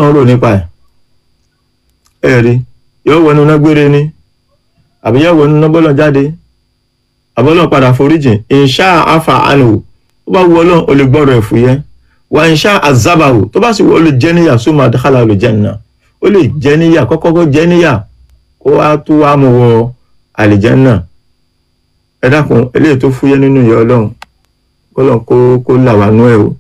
tọ́lọ́run rò nípa ẹ̀ ẹ rí yóò wọnú iná gbére ni àbí yóò wọnú iná bọ́lọ̀ jáde àbọ́lọ̀ padà foríjìn ìṣá àfà ànìwò tó bá wù ọlọ́run o lè gbọ́rọ̀ ẹ̀ fúyẹ́ wà ìṣá àzábàwò tó bá sì wù ọ lè jẹ́ níyà súnmọ́ àdàkàlà lè jẹ́ nìyà ó lè jẹ́ níyà kọ́kọ́ kó jẹ́ níyà kó wá tó wá mú wọ àlìjẹ́nà ẹ dákun eléyìí tó fúyẹ́ nínú ìyà ọlọ́run kọ́lọ́n kó kó là wá nú ẹ̀ o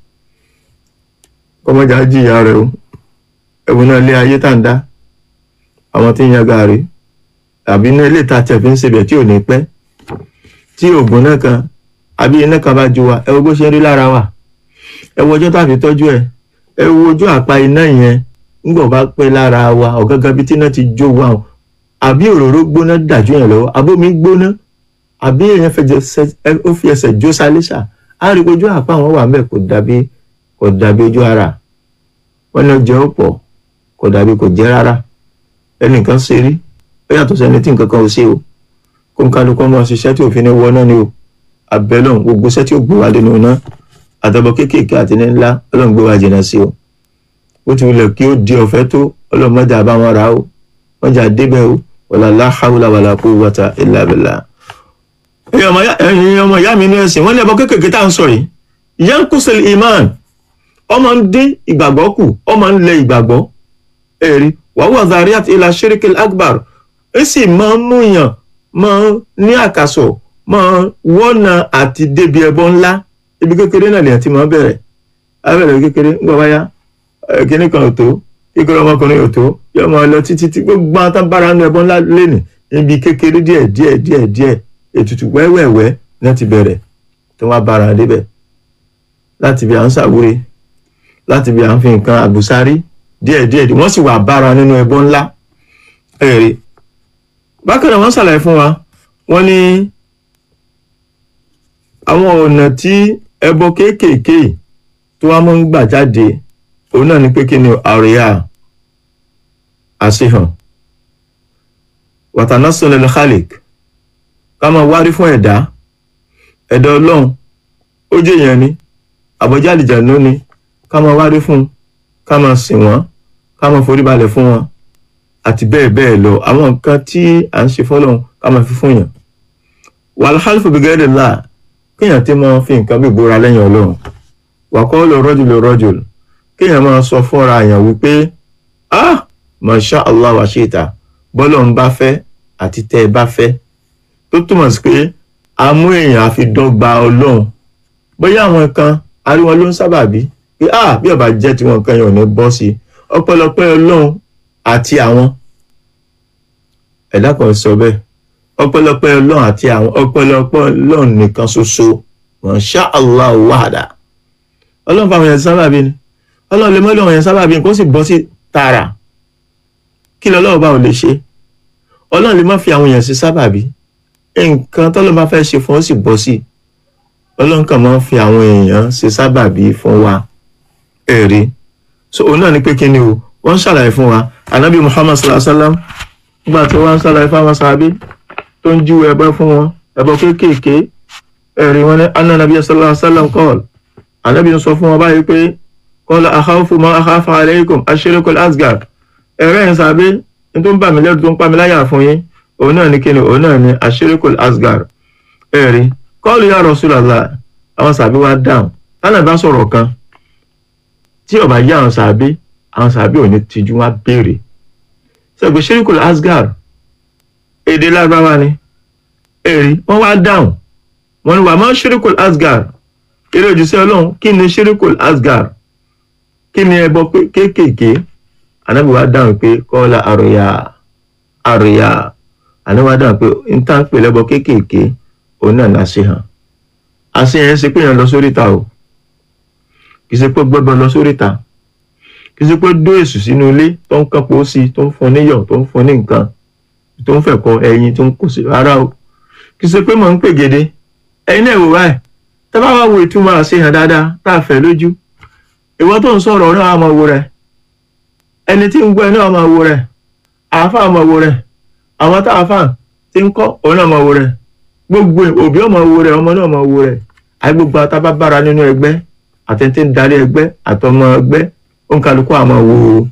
kọ́mọ́jà jìyà rẹ̀ o ẹ̀wọ̀n náà lé ayé tá ń dá àwọn tí ń yan gààrí tàbí iná ilé ìta tẹ̀ fi ń sebẹ̀ tí ò ní pẹ́ tí oògùn náà kan àbí iná kan bá ju wa ẹ wo bó ṣe ń rí lára wa ẹ wo ọjọ́ tá a fi tọ́jú ẹ ẹ wo ojú àpá iná yẹn ńgbọ̀ bá pẹ́ lára wa ọ̀gángan bíi tí iná ti jó wa o àbí òróró gbóná dàjú yẹn lọ́wọ́ abómi gbóná àbí èèyàn fẹjẹ ó fi ẹsẹ̀ jó sálíṣà á rí ojú àpá àwọn wà mẹ́ kò dàbí kò dàbí ojú ara wọn ní ọjọ́ ọ̀pọ̀ kò dàbí kò jẹ́ rárá ẹnìkan ṣe rí ó yàtọ̀ sẹ́ni tí nǹkan kan ò ṣe o kó ń kálukọ́ mọ́ ṣiṣẹ́ tí òfin ní wọ náà ni o abẹ́lọ́n gbogbo iṣẹ́ tí ó gbé wa dénú iná àtọ́bọ̀ kéékèèké àti ní ńlá ọlọ́run gbé wa jìnnà sí o ó ti wulẹ̀ kí ó di ọ̀fẹ́ tó ọlọ́run mọ́jà bá wọn rà o mọ́jà débẹ̀ o wàlá láhàwùlà wàlá quwwata illa billah. ẹ̀yin ọmọ ìyá mi ní ẹ̀sìn wọ́n ní ẹbọ kéékèèké tá à ń sọ yìí yankusil iman ọmọ ń dín ìgbàgbọ́ kù ọmọ ń lẹ ìgbàgbọ́ ẹ̀rí wàhùwà zariat ila shirikil akbar ó sì máa ń múyàn máa ń ní àkàsọ̀ máa wọ́nà àti débi ẹbọ ńlá ibi kékeré náà lèyàn ti máa bẹ̀rẹ̀ abẹ́rẹ́ kékeré ń gbọ́ báyá kíní kan ò tó kékeré ọmọkùnrin ò tó yọ máa lọ títí tí gbogbo àwọn tán bára nínú ẹbọ ńlá lẹ́nì ibi kékeré díẹ̀ díẹ̀ díẹ̀ díẹ̀ ètùtù wẹ́wẹ́wẹ́ náà ti bẹ̀rẹ̀ tó wá bára débẹ̀ láti bí à ń ṣàwúre láti bí à ń fi nǹkan àbùsárí díẹ̀ díẹ̀ díẹ̀ wọ́n sì wà bára nínú ẹbọ ńlá ẹ̀rí bákan náà wọ́n ṣàlàyé fún wa wọ́n ní àwọn ọ̀nà tí ẹbọ kéékèèké tó wá mọ́ ń gbà jáde òun náà ni pé kí ni àríyá àṣehàn wàtánà sọlẹ̀ khalik ká máa wárí fún ẹ̀dá ẹ̀dá ọlọ́run ó jẹ́ èèyàn ni àbọ̀já àlìjànú ni ká máa wárí fún ká máa sìn wọ́n ká máa forí balẹ̀ fún wọn àti bẹ́ẹ̀ bẹ́ẹ̀ lọ àwọn nǹkan tí à ń ṣe fọ́lọ́run ká máa fi fún yàn wàlhálfù bìgẹ́dẹ̀ là kéèyàn tí máa fi nǹkan bí ìbúra lẹ́yìn ọlọ́run wàkọ́ lọ rọ́jùlọ rọ́jùl kéèyàn máa sọ fúnra èèyàn wípé ah masha allah wa ṣèta bọ́lọ̀ ń bá fẹ́ àti tẹ́ ẹ bá fẹ́ tó túmọ̀ sí pé amú èèyàn àfi dọ́gba ọlọ́run bóyá àwọn kan ariwo ló ń sábàbí pé ah bí ọba jẹ́ tí wọn kan yàn ní bọ́ sí ọpẹ́lọpẹ́ ọlọ́run àti àwọn ẹ̀dá kan sọ bẹ́ẹ̀ ọpẹ́lọpẹ́ ọlọ́run àti àwọn ọpẹ́lọpẹ́ ọlọ́run nìkan ṣoṣo masha allah wahda ọlọ́run fáwọn yẹn sábàbí ni ọlọ́run lè mọ́lẹ̀ yẹn sábàbí ni kó sì bọ́ sí tààrà kí lọ́lọ́run bá wọn lè ṣe ọlọ́run lè má fi àwọn yẹn sí sábàbí nǹkan tọ́lọ́ bá fẹ́ ṣe fún ó sì bọ́ sí ọlọ́run kàn máa ń fi àwọn èèyàn ṣe sábàbí fún wa ẹ̀rí so òun náà ni pé kí ni o wọ́n ń ṣàlàyé fún wa anabi muhammad sallallahu alayhi wa sallam nígbà tí wọ́n ń ṣàlàyé fáwọn sàbí tó ń jíwò ẹbọ fún wọn ẹbọ kéékèèké ẹ̀rí wọn ní ananabi sallallahu alayhi wa sallam kọ́ọ̀lù anabi ń sọ fún wọn báyìí pé kọ́lá akhawfu ma akhafa alaykum ashirikul asgar ẹ̀rẹ́ yẹn sàbí ní tó ń bà mí lẹ́rù tó ń pa mí láyà fún yín òun náà ní kíni òun náà ní ashirikul asgar ẹ̀rí kọ́ọ̀lù ya rasulallah àwọn sàbí wa dáhùn tánà bá sọ̀rọ̀ kan tí ó bá yé àwọn sàbí àwọn sàbí ò ní tijú wá béèrè sọ̀gbẹ́ shirikul asgar èdè lágbára ni ẹ̀rí wọ́n wá dáhùn wọ́n ní wà má shirikul asgar eré òjíṣẹ́ ọlọ́run kí ni shirikul asgar kí ni ẹbọ kéékèèké ànábì wa dáhùn pé kọ́lá àròyà àròyà ànábì wa dáhùn pé n tá ń pè lẹ́bọ kéékèèké òun náà ní àṣehàn àṣehàn ṣe pé èèyàn lọ sóríta o kì í ṣe pé gbọ́dọ̀ lọ sóríta kì í ṣe pé dó èṣù sínú ilé tó ń kàn pọ̀ sí tó ń fún níyọ̀ tó ń fún ní nǹkan tó ń fẹ̀kọ ẹyin tó ń kó sí rárá o kì í ṣe pé mò ń pè gèdè ẹyin náà wò báyìí tá bá wá wo ìtumọ̀ àṣehàn dáadáa tá a fẹ́ lójú ìwọ tó ń sọ̀rọ̀ náà máa wo rẹ̀ ẹni tí ń gbọ́ ẹ náà máa wo rẹ̀ àáfàá máa wo rẹ̀ àwọn tá àáfàá ti ń kọ́ òun náà máa wo rẹ̀ gbogbo òbí ọmọ wo rẹ̀ ọmọ náà máa wo rẹ̀ àti gbogbo àtàbà bára nínú ẹgbẹ́ àtẹ̀tẹ̀ ń darí ẹgbẹ́ àtọmọ ẹgbẹ́ òǹkàlùkù àmọ́ wo